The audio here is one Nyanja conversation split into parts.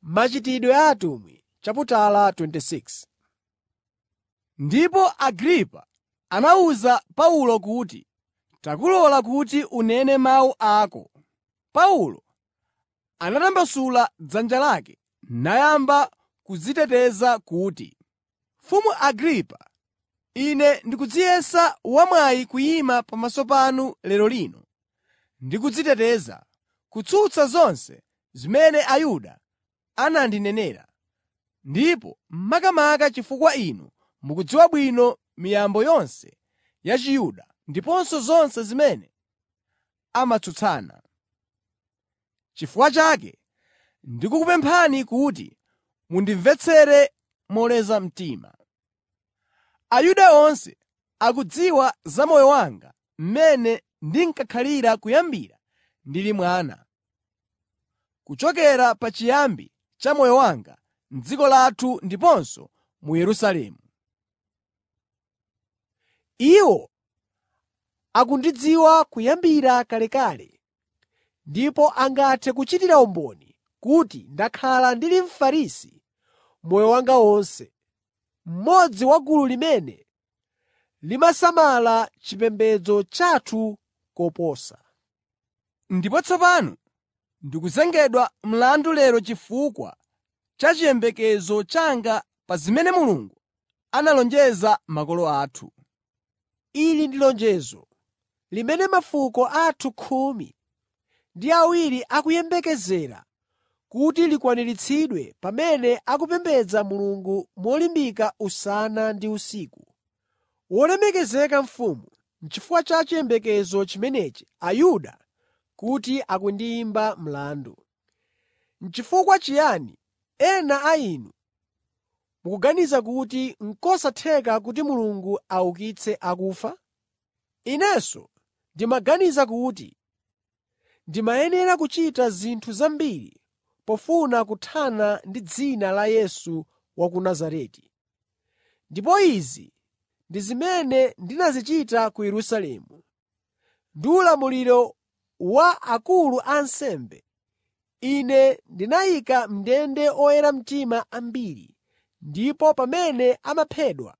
Machitidwe a atumwi chaputala 26 Ndipo Agripa anawuza Paulo kuti, “Takulola kuti unene mawu ako.” Paulo anatambasula dzanja lake nayamba kudziteteza kuti, “Mfumu Agripa, ine ndikudziyesa wamwayi kuyima pamaso panu lero lino ndi kudziteteza kutsutsa zonse zimene Ayuda anandinenera, ndipo makamaka chifukwa inu mukudziwa bwino miyambo yonse ya Chiyuda ndiponso zonse zimene amatsutsana. N'chifukwa chake ndikukupemphani kuti mundimvetsere moleza mtima. Ayuda onse akudziwa za moyo wanga mmene ndinkakhalira kuyambira ndili mwana, kuchokera pachiyambi cha moyo wanga m'dziko lathu ndiponso mu Yerusalemu. Iwo akundidziwa kuyambira kalekale ndipo angathe kuchitira umboni kuti ndakhala ndili Mfarisi moyo wanga wonse, mmodzi wa gulu limene limasamala chipembedzo chathu koposa. Ndipo tsopano ndikuzengedwa mlandu lero chifukwa cha chiyembekezo changa pa zimene Mulungu analonjeza makolo athu. Ili ndi lonjezo limene mafuko athu khumi ndi awiri akuyembekezera kuti likwaniritsidwe pamene akupembedza Mulungu molimbika usana ndi usiku. Wolemekezeka mfumu, n'chifukwa cha chiyembekezo chimenechi Ayuda kuti akundiyimba mlandu. N'chifukwa chiyani ena a inu mukuganiza kuti n'kosatheka kuti Mulungu aukitse akufa? Inenso ndimaganiza kuti ndimayenera kuchita zinthu zambiri pofuna kuthana ndi dzina la Yesu wa ku Nazareti. Ndipo izi ndi zimene ndinazichita ku Yerusalemu. Ndi ulamuliro wa akulu a ansembe, ine ndinayika m'ndende oyera mtima ambiri, ndipo pamene amaphedwa,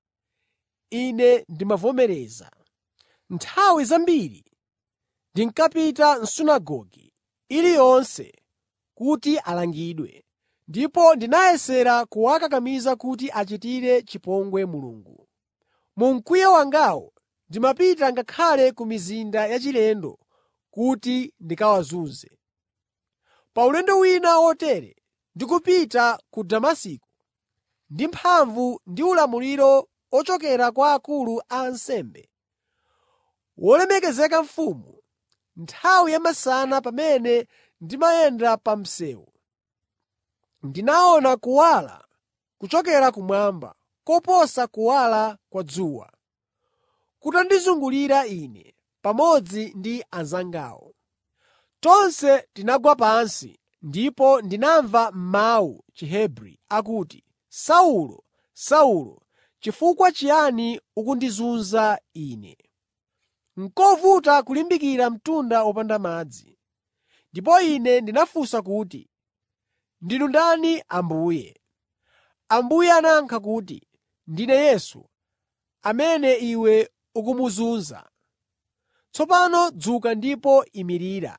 ine ndimavomereza. Nthawi zambiri ndinkapita m'sunagoge iliyonse kuti alangidwe, ndipo ndinayesera kuwakakamiza kuti achitire chipongwe Mulungu. Mu mkwiyo wangawo ndimapita ngakhale ku mizinda yachilendo kuti ndikawazunze. Pa ulendo wina wotere ndikupita ku Damasiko ndi mphamvu ndi ulamuliro ochokera kwa akulu a ansembe, wolemekezeka mfumu, nthawi yamasana pamene ndimayenda pa msewu, ndinaona kuwala kuchokera kumwamba koposa kuwala kwa dzuwa, kutandizungulira ine pamodzi ndi anzangawo. Tonse tinagwa pansi ndipo ndinamva mawu m'Chihebri akuti, “Saulo, Saulo, chifukwa chiyani ukundizunza Ine?” N'kovuta kulimbikira mtunda wopanda madzi. Ndipo ine ndinafunsa kuti, “Ndinu ndani Ambuye?” Ambuye anayankha kuti, “Ndine Yesu, amene iwe ukumuzunza. Tsopano dzuka ndipo imirira.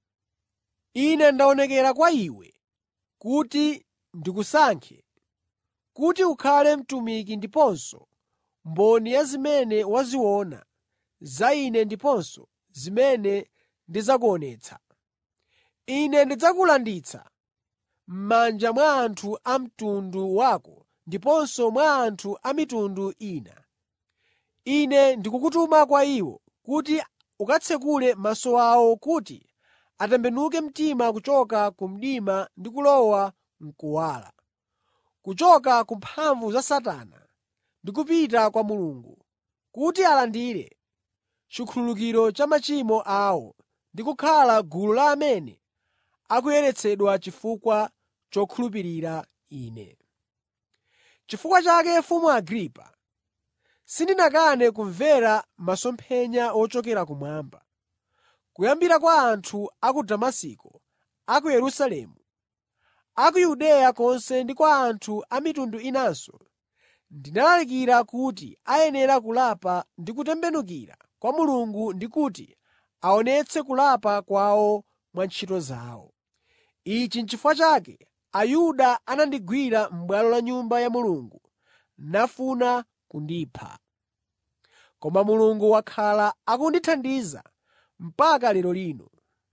Ine ndaonekera kwa iwe kuti ndikusankhe kuti ukhale mtumiki ndiponso mboni ya zimene waziona za Ine ndiponso zimene ndidzakuonetsa. Ine ndidzakulanditsa m'manja mwa anthu a mtundu wako ndiponso mwa anthu a mitundu ina. Ine ndikukutuma kwa iwo kuti ukatsekule maso awo kuti atembenuke mtima kuchoka ku mdima ndi kulowa m'kuwala, kuchoka ku mphamvu za Satana ndi kupita kwa Mulungu, kuti alandire chikhululukiro cha machimo awo ndi kukhala gulu la amene akuyeretsedwa chifukwa chokhulupirira Ine. Chifukwa chake Mfumu Agripa, sindinakane kumvera masomphenya ochokera kumwamba, kuyambira kwa anthu a ku Damasiko, a ku Yerusalemu, a ku Yudeya konse ndi kwa anthu a mitundu inanso, ndinalalikira kuti ayenera kulapa ndi kutembenukira kwa Mulungu ndi kuti aonetse kulapa kwawo mwa ntchito zawo. Ichi n'chifukwa chake Ayuda anandigwira m'bwalo la Nyumba ya Mulungu nafuna kundipha. Koma Mulungu wakhala akundithandiza mpaka lero lino.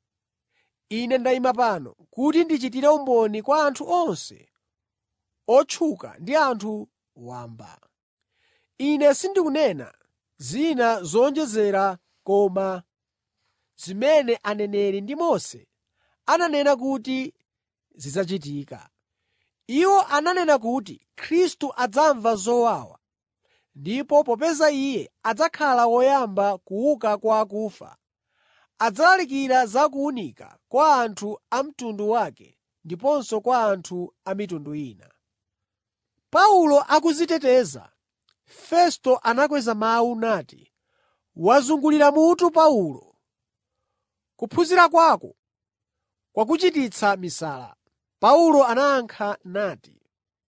Ine ndayima pano kuti ndichitire umboni kwa anthu onse, otchuka ndi anthu wamba. Ine sindikunena zina zowonjezera koma zimene aneneri ndi Mose ananena kuti zidzachitika. Iwo ananena kuti Khristu adzamva zowawa, ndipo popeza Iye adzakhala woyamba kuuka kwa akufa, adzalalikira za kuwunika kwa anthu a mtundu wake ndiponso kwa anthu a mitundu ina. Paulo akudziteteza, Festo anakweza mawu nati, “Wazungulira mutu Paulo! Kuphunzira kwako kwakuchititsa misala.” Paulo anayankha nati,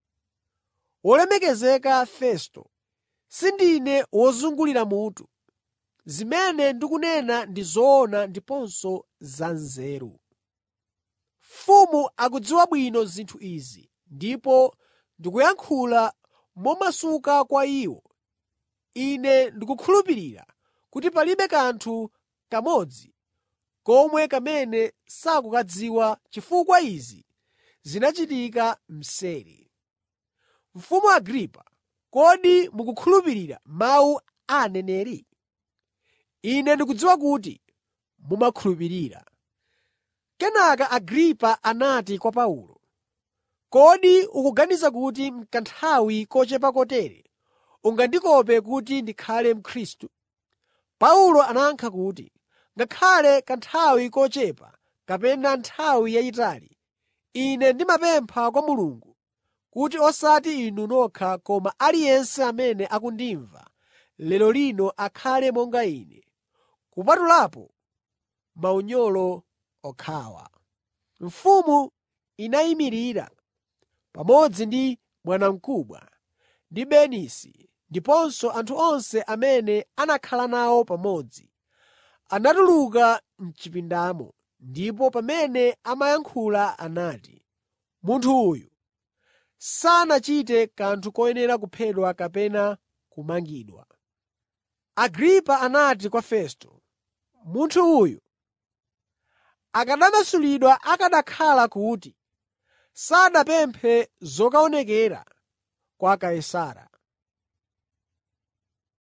“Wolemekezeka Festo, sindine wozungulira mutu. Zimene ndikunena ndi zoona ndiponso zanzeru. Mfumu akudziwa bwino zinthu izi, ndipo ndikuyankhula momasuka kwa iwo. Ine ndikukhulupirira kuti palibe kanthu kamodzi komwe kamene sakukadziwa chifukwa izi zinachitika mseri. Mfumu Agripa, kodi mukukhulupirira mawu a aneneri? Ine ndikudziwa kuti mumakhulupirira.” Kenaka Agripa anati kwa Paulo, “Kodi ukuganiza kuti m'kanthawi kochepa kotere ungandikope kuti ndikhale Mkhristu?” Paulo anayankha kuti, “Ngakhale kanthawi kochepa kapena nthawi yayitali, ine ndimapempha kwa Mulungu kuti osati inu nokha koma aliyense amene akundimva lero lino akhale monga ine, kupatulapo maunyolo okhawa.” Mfumu inayimirira pamodzi ndi bwanamkubwa ndi Bernisi ndiponso anthu onse amene anakhala nawo pamodzi, anatuluka m'chipindamo, ndipo pamene amayankhula anati, “Munthu uyu sanachite kanthu koyenera kuphedwa kapena kumangidwa.” Agripa anati kwa Festo, “Munthu uyu akanamasulidwa akanakhala kuti sanapemphe zokaonekera kwa Kaisara.